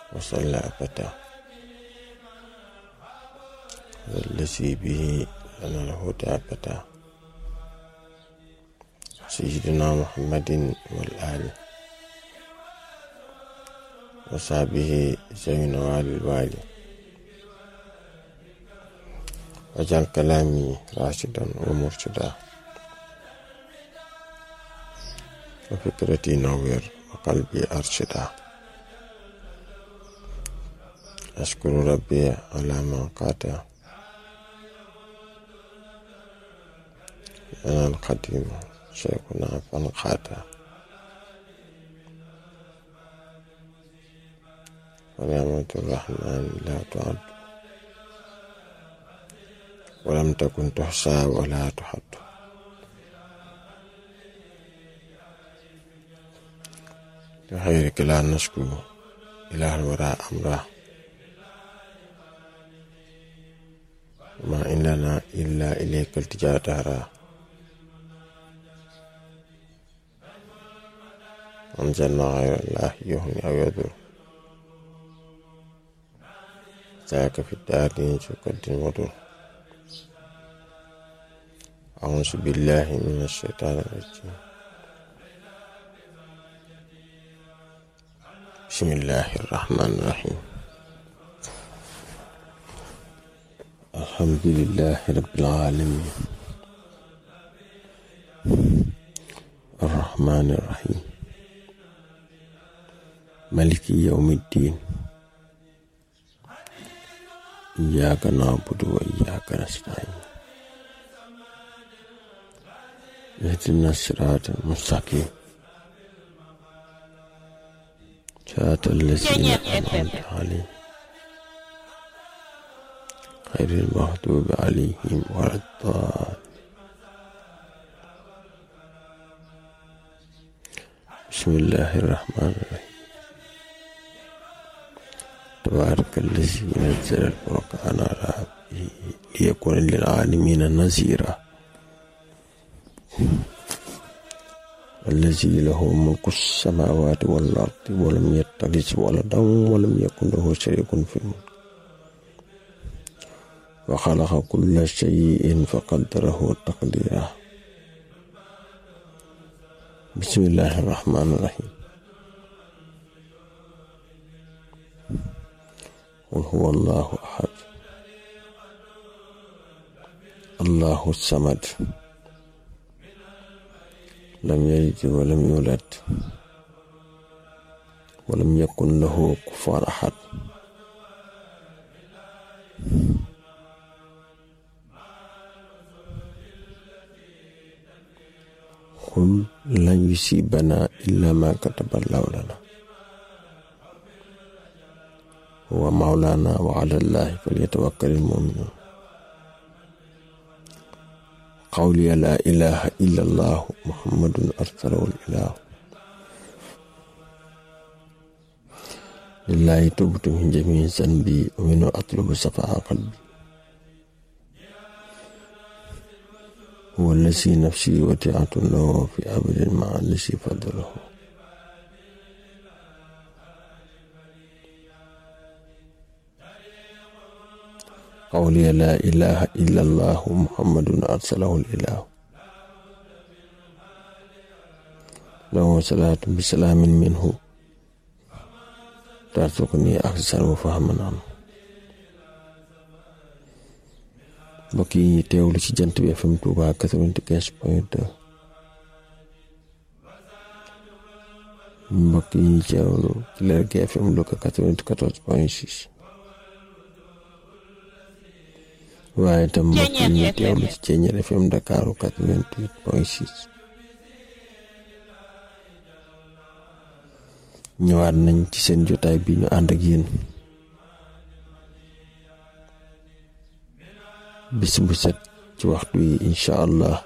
وصلى أبدا والذي به لنا الهدى أبدا سيدنا محمد والآل وصحبه ذوي نوال الوالي واجعل كلامي راشدا ومرشدا وفكرتي نوير وقلبي أرشدا أشكر ربي على ما قاتا أنا القديم شيخنا فانقاتا ونعمة الرحمن لا تعد ولم تكن تحصى ولا تحد لخيرك لا نشكو إله الوراء أمره ما إن لنا إلا إليك التجاء دارا أنزلنا غير الله يهني أو يضر ذاك في الدارين شكد وضر أعوذ بالله من الشيطان الرجيم بسم الله الرحمن الرحيم الحمد لله رب العالمين الرحمن الرحيم ملك يوم الدين إياك نعبد وإياك نستعين اهدنا الصراط المستقيم صراط الذين أنعمت عليهم غير المغضوب عليهم ولا الضالين بسم الله الرحمن الرحيم تبارك الذي نزل الفرقان على عبده ليكون للعالمين نذيرا الذي له ملك السماوات والأرض ولم يتخذ ولدا ولم يكن له شريك في الملك وخلق كل شيء فقدره تقديرا بسم الله الرحمن الرحيم قل هو الله أحد الله الصمد لم يلد ولم يولد ولم يكن له كفار أحد قل لن يصيبنا إلا ما كتب الله لنا هو مولانا وعلى الله فليتوكل المؤمنون قولي لا إله إلا الله محمد أرسله الإله لله تبت من جميع ذنبي ومنه أطلب صفاء قلبي هو الذي نفسي وديعة له في أبد مع الذي فضله قولي لا إله إلا الله محمد أرسله الإله له صلاة بسلام منه ترزقني أحسن وفهما عنه mbokk yi teewlu ci jant bi FM Touba 95 point 2 mbokk yi teewlu ci Lergui FM Louga 94 point 6 waaye itam mbokk yi ñu teewlu ci Thiéniere FM Dakar 88 point 6 ñëwaat nañ ci seen jotaay bi ñu ànd ak yéen bis bu set ci waxtu yi incha allah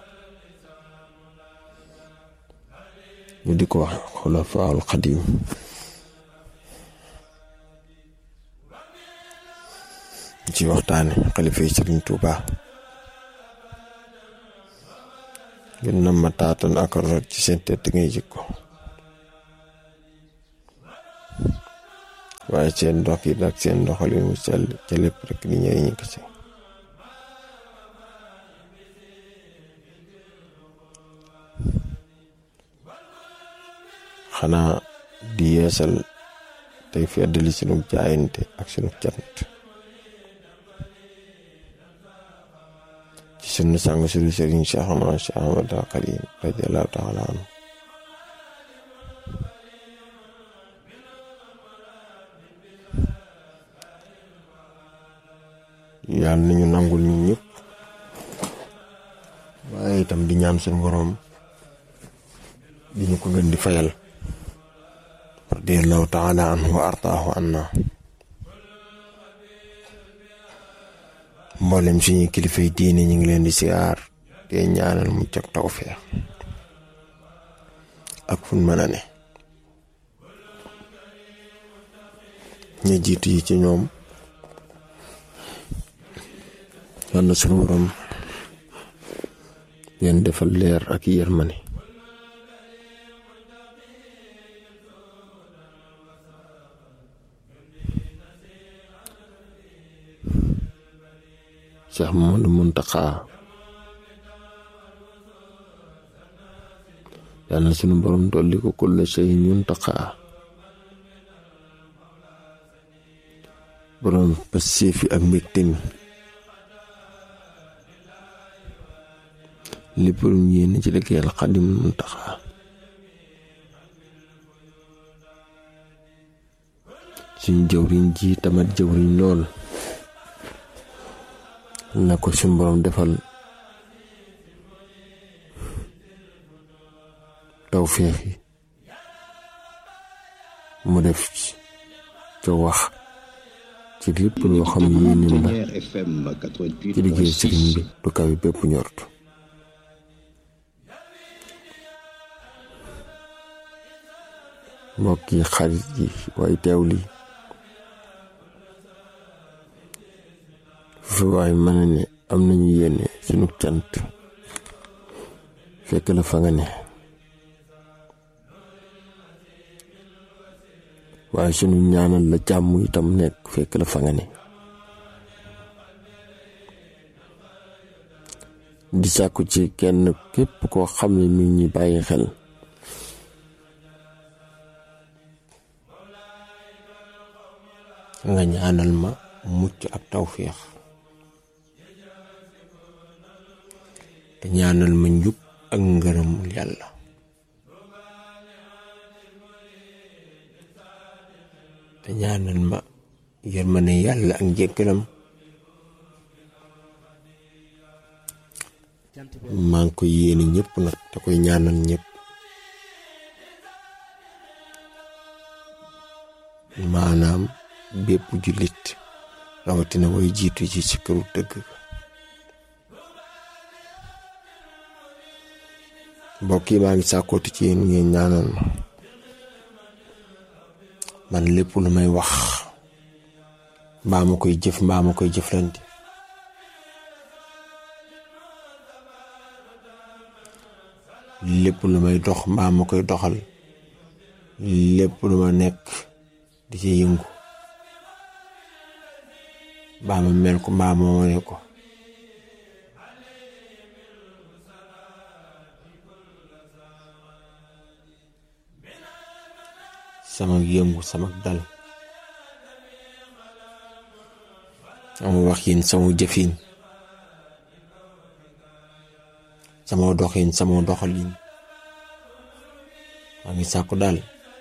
ñu di ko wax xulafaul xadim ci waxtaane xalifa yi Sëriñ Tuuba gën na ma taatan ak rot ci seen tedd ngay jikko waaye seen dox yi ak seen doxalin wu sell ca lépp rek di njëriñu kese xanaa di yeesal tey feddali sunu jaayante ak sunu cant ci sunu sàng sunu sëriñ Cheikhna Cheikh Ahmad al Xadim radiallahu taala anhu yàlla nañu nangul ñu ñëpp waaye itam di ñaan sunu boroom di ñu ko gën di fayal radiallahu taala anhu wa ardaahu anna mboolem suñu kilifay diine ñu ngi leen di siyaar te ñaanal mucc ak tawfeex ak fun mën a ne ñu jiitu yi ci ñoom yal na suñu borom leen defal leer ak yërmande Cheikh Mamadou Muntaxa yal na sunu borom dolli ko kulla shay muntaxa borom passif yi ak mbégte mi lépp lu mu yéene ci liggéeyal Xadim Muntaxa suñu jëwriñ ji tamat jëwriñ lool na ko suñu borom defal tawféex yi mu def ca wax ci lépp loo xam yéenim la ci liggéey sëriñ bi du kawi bépp ñort mbokk yi xarit yi waaye teew li fi waay mën a ne am nañu yéene sunu cant fekk la fa nga ne waaye sunu ñaanal la jàmm itam nekk fekk la fa nga ne di sàkku ci kenn képp koo xam ne mi ñi bàyyi xel nga ñaanal ma mucc ak tawféex te ñaanal ma njub ak ngërëmul yàlla te ñaanal ma yërmane yàlla ak njëkkalam maa ngi koy yéene ñëpp nag te koy ñaanal ñëpp maanaam bépp jullit rawatina way jiitu ci ci këru dëgg mbokk yi maa ngi sàkkooti ci yéen ngeen ñaanal ma man lépp lu may wax mbaa ma koy jëf mbaa ma koy jëflante lépp lu may dox mbaa ma koy doxal lépp lu ma nekk di ci yëngu mbaa ma mel ko mbaa ma wane ko sama yëngu sama dal sama waxin sama jëfin sama doxin sama doxalin maa ngi sàkku daal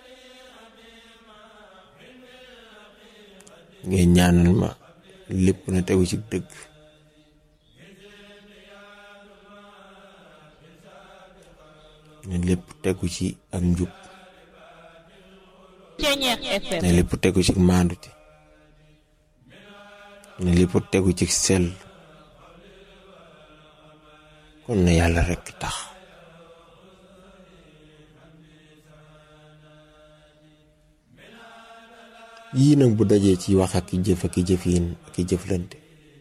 ngeen ñaanal ma lépp na tegu ci dëgg ne lépp tegu ci ak njub ne lépp tegu ci maandute ne lépp tegu ci sell kon na yàlla rekk tax yii nag bu dajee ci wax ak i jëf ak i jëfiin ak i jëflante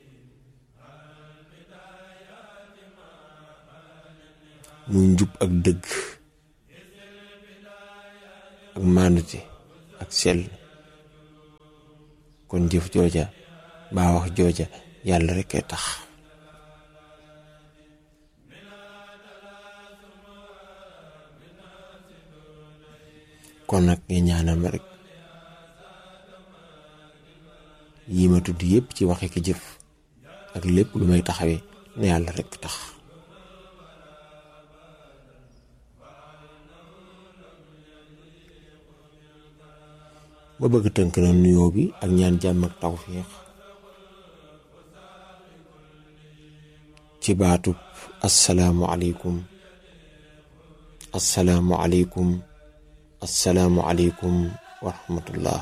muy njub ak dëgg ak maandute ak sell kon jëf jooja baa wax jooja yàlla rekk a tax kon nag nga ñaanal ma rek yii ma tudd yépp ci waxe ki jëf ak lépp lu may taxawee ne yàlla rekk tax ma bëgg tënk na nuyoo bi ak ñaan jàmm ak tawfiix ci baatub assalaamu aleykum assalaamu aleykum assalaamu aleykum wa rahmatullah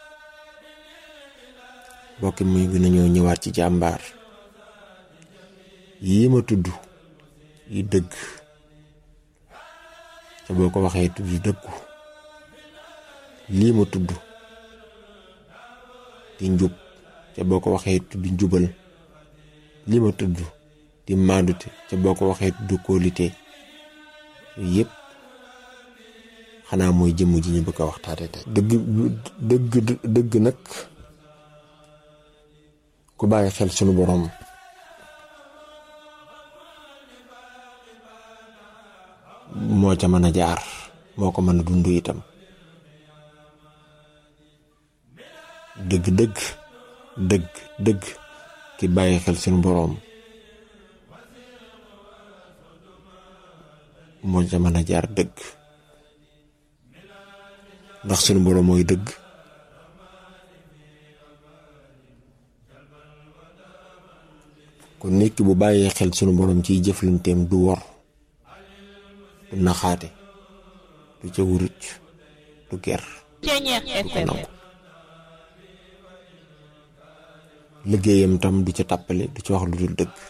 mbokki muy gën a ñëw ñëwaat ci jàmbaar yii ma tudd yi dëgg te boo ko waxee tudd dëggu lii ma tudd di njub te boo ko waxee tudd njubal lii ma tudd di maandute te boo ko waxee tudd kóolite yooyu yëpp xanaa mooy jëmm ji ñu bëgg a waxtaate tey dëgg dëgg dëgg nag ku bàyyi xel sunu boroom moo ca mën a jaar moo ko mën a dund itam dëgg dëgg dëgg dëgg ki bàyyi xel sunu boroom moo ca mën a jaar dëgg ndax sunu boroom mooy dëgg kon nit ki bu bàyyee xel sunu boroom ciy jëflanteem du wor du naxaate du ca wuruc du ger du ko nangu liggéeyam tam du ca tàppale du ci wax lu dul dëgg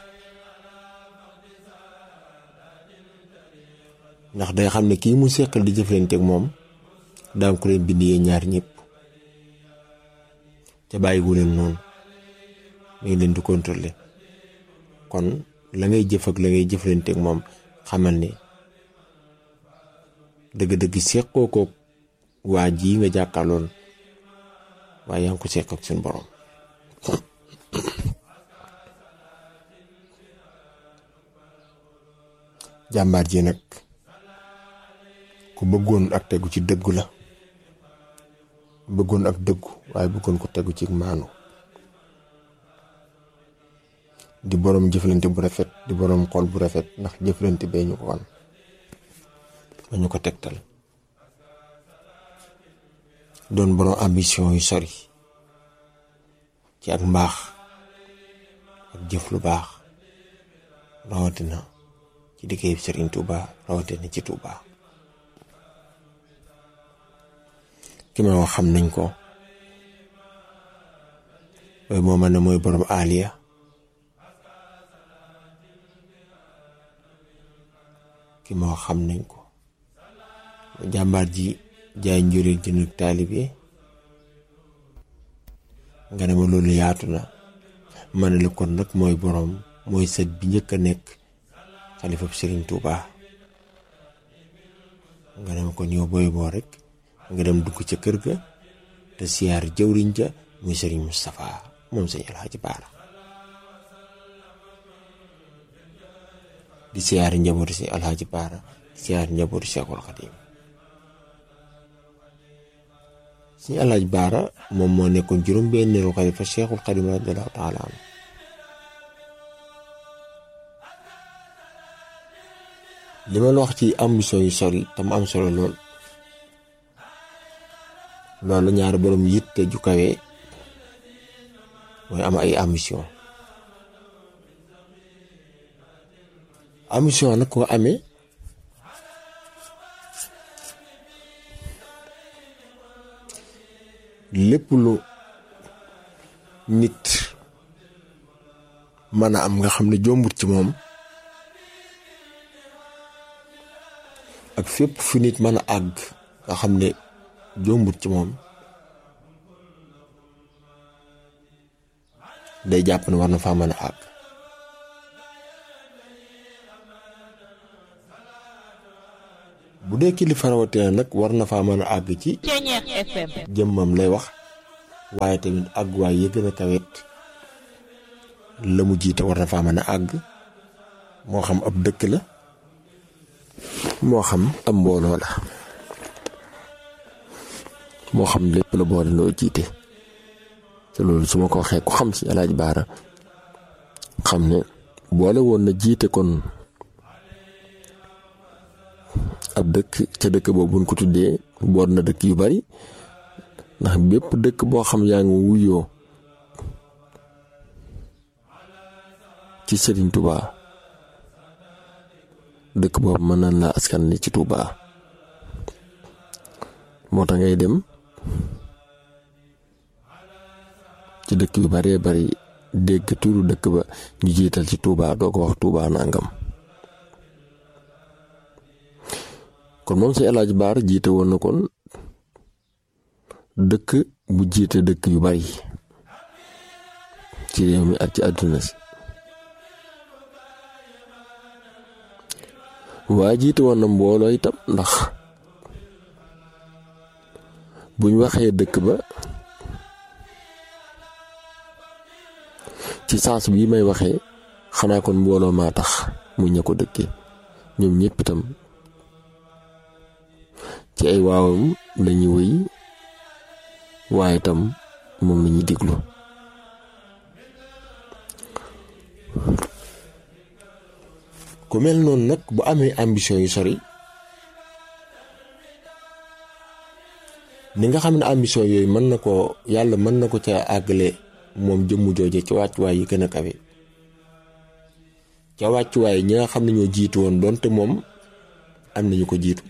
ndax day xam ne kii mu seqal di jëflanteeg moom daan ko leen bind yee ñaar ñëpp ca bàyyiwu leen noonu mu ngi leen di contrôler kon la ngay jëf ak la ngay jëflanteeg moom xamal ne dëgg-dëgg seqoo ko waa ji nga jàkkaarloon waaye yaa ngi ko seq ak seen borom. jàmbaar ji nag ku bëggoon ak tegu ci dëggu la bëggoon ak dëggu waaye bëggoon ko tegu ci maanu di boroom jëflante bu rafet di boroom xol bu rafet ndax jëflante bee ñu ko wan ba ñu ko tegtal doon boroom ambition yu sori ci ak mbaax ak jëf lu baax rawatina ci liggéey bi Serigne Touba rawatina ci Touba ki ma wax xam nañ ko waaye moo man ne mooy borom Aliya ki ma wax xam nañ ko jàmbaar ji jaay njureel jënd taalibe nga ne ma loolu yaatu na ma ne la kon nag mooy borom mooy sët bi njëkk a nekk xalifa Serigne Touba nga dem ko ñëw booy boo rek nga dem dugg ca kër ga te siyaar jëwriñ ja muy Serigne Moustapha moom sëñ Alxaaji Baara di siyaar njabootu si Alxaaji Baara di siyaar njabootu Cheikhul Xadim sëñ Alxaaji Baara moom moo nekkoon juróom-benneelu xalifa Cheikhul Xadim radiyallaahu taala anhu li ma la wax ci ambition yu sori te mu am solo lool loolu ñaari borom yitte ju kawe mooy am ay ambition ambition nag ko amee lépp lu nit mën a am nga xam ne jombut ci moom ak fépp fu nit mën a àgg nga xam ne jombut ci moom day jàpp ne war na faa mën a àgg bu dee kilifa rawatina nag war na faa mën a àgg ci jëmmam lay wax waaye tamit àgguwaay yi gën a kawet la mu jiite war na faa mën a àgg moo xam ab dëkk la moo xam ab mbooloo la moo xam lépp la boole loo jiite te loolu su ma ko waxee ku xam si Alaaji Baara xam ne boole woon na jiite kon ab dëkk ca dëkk boobu buñ ko tuddee boot na dëkk yu bari ndax bépp dëkk boo xam yaa ngi wuyoo ci Serigne Touba dëkk boobu mën nañ laa askan li ci Touba moo tax ngay dem ci dëkk yu baree bari dégg turu dëkk ba ñu jiital ci Touba doo ko wax Touba nangam kon moom si El Hadj Baar jiite woon na kon dëkk bu jiite dëkk yu bari ci réew mi ak ci àdduna si waa jiite woon na mbooloo itam ndax buñ waxee dëkk ba ci saas bii may waxee xanaa kon mbooloo maa tax mu ña ko dëkkee ñoom ñëpp itam ci ay waawam lañuy wëy waaye itam moom lañuy diglu ku mel noonu nag bu amee ambition yu sori ni nga xam ne ambition yooyu mën na ko yàlla mën na ko ca àggale moom jëmmu jooje ci wàccuwaay yi gën a kawe ca wàccuwaay ñi nga xam ne ñoo jiitu woon donte moom am nañu ko jiitu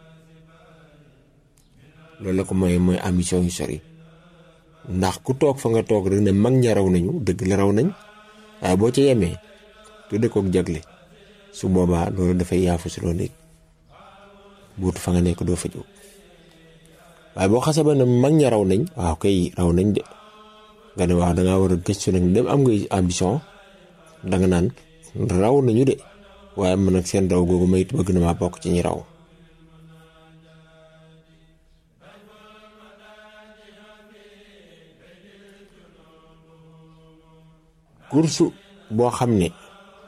loolu la ko mooy mooy ambition yu sori ndax ku toog fa nga toog rek ne mag ña raw nañu dëgg la raw nañ waaye boo ca yemee tudde kook jagle su boobaa loolu dafay yaafu si loolu it buutu fa nga nekk doo fa jóg waaye boo xasee ba ne mag ña raw nañ waaw kay raw nañ de nga ne waaw dangaa war a gëstu nag dem am nga ambition danga naan raw nañu de waaye man nag seen raw googu mayit bëgg na maa bokk ci ñi raw kursu boo xam ne